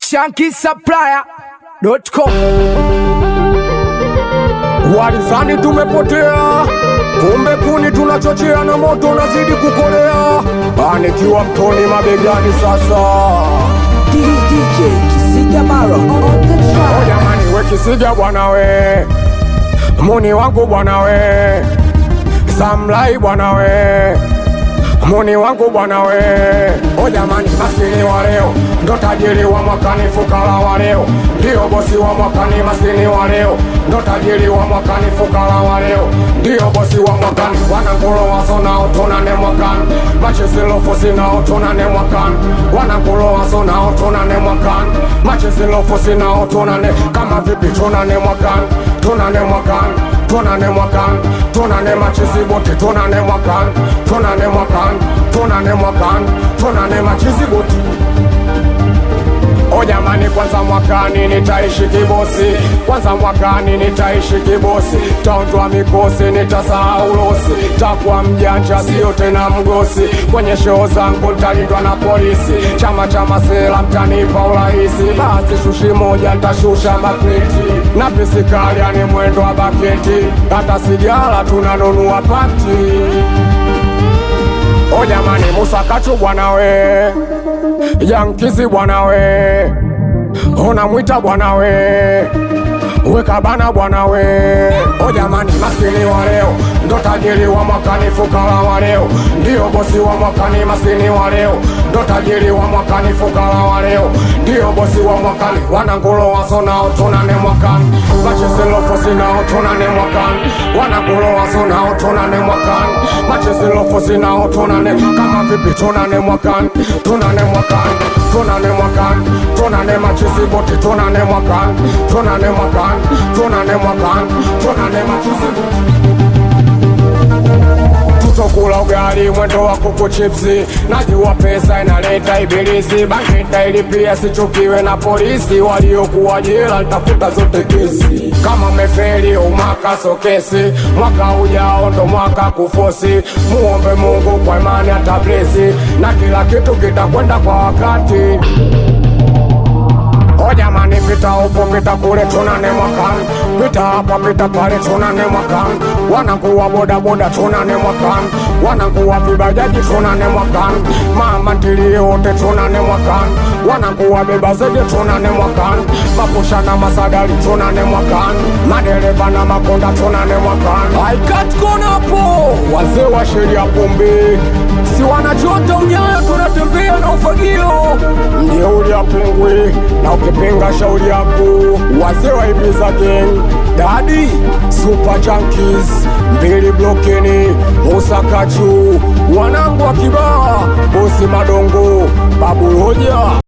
shankisupplier.com. Walizani tumepotea, kumbe kuni tunachochea na moto unazidi kukolea. Anikiwa mtoni mabegani sasa. DJ Kisiga Maro on the O track. jamani, we Kisiga bwana we, muni wangu bwana we, Samlai bwana we, muni wangu bwana we. O jamani, maskini wa leo ndo tajiri wa mwakani, fukara wa leo ndio bosi wa mwakani. Maskini wa leo ndo tajiri wa mwakani, fukara wa leo ndio bosi wa mwakani. Wanangulo waso nao tunane mwakani, machezilofosi nao tunane mwakani. Wanangulo waso nao tunane mwakani, machezilofosi nao tunane. Kama vipi tunane mwakani, tunane mwakani tunane mwakani, tunane machizi bote, tunane mwakani, tunane mwakani, tunane mwakani, tunane machizi bote. O jamani, kwanza mwakani nitaishi kibosi, kwanza mwakani nitaishi kibosi, taondoa mikosi, nitasahau losi, takuwa mjanja, sio tena mgosi. Kwenye shoo zangu nitalindwa na polisi, chama cha masela mtanipa urahisi, basi shushi moja nitashusha makreti na pisikali, yani mwendo wa baketi, hata sigara tunanunua pati. O jamani, Musa Kachu bwana we, Yankizi bwana we, unamwita bwana we, weka bana bwana we. O jamani, maskini wa leo ndo tajiri wa mwakani, fukara wa leo ndio bosi wa mwakani. Maskini wa leo ndo tajiri wa mwakani, fukara wa leo ndio bosi wa mwakani. Wanangulo waso nao tunane mwakani, machezilofosi nao tunane mwakani. Wanangulo waso nao tunane mwakani, machezilofosi nao tunane. Kama vipi tunane mwakani, tunane mwakani, tunane mwakani, tunane machizi bote, tunane mwakani, tunane mwakani, tunane mwakani, tunane machizi bote tutokula ugali mwendo wa kuku chipsi. Najua pesa inaleta ibilisi, bangeta ili pia sichukiwe na polisi. Waliokuwa jela nitafuta zote kesi. Kama mefeli umaka sokesi, mwaka ujao ndo mwaka kufosi. Muombe Mungu kwa imani atablesi, na kila kitu kitakwenda kwa wakati. O jamani, pita upo pita kule, tunane mwakani, pita hapa pita pale, tunane mwakani, wanakuwa bodaboda, tunane mwakani, wanakuwa vibajaji, tunane mwakani, mama ntilie wote, tunane mwakani, wanakuwa beba zege, tunane mwakani, mapusha na masadari, tunane mwakani, madereva na makonda, tunane mwakani. Aikatkona hapo, wazee wa sheria pombe, si wanachota unyayo, tunatembea na ufagio, ndio uliapingwi na ukipinga shauri yako. Wazee wa Ibiza Gang, Dadi Super Junkies, mbili blokeni, Musa Kachu, wanangu wa Kibaha, bosi Madongo, Babu Roja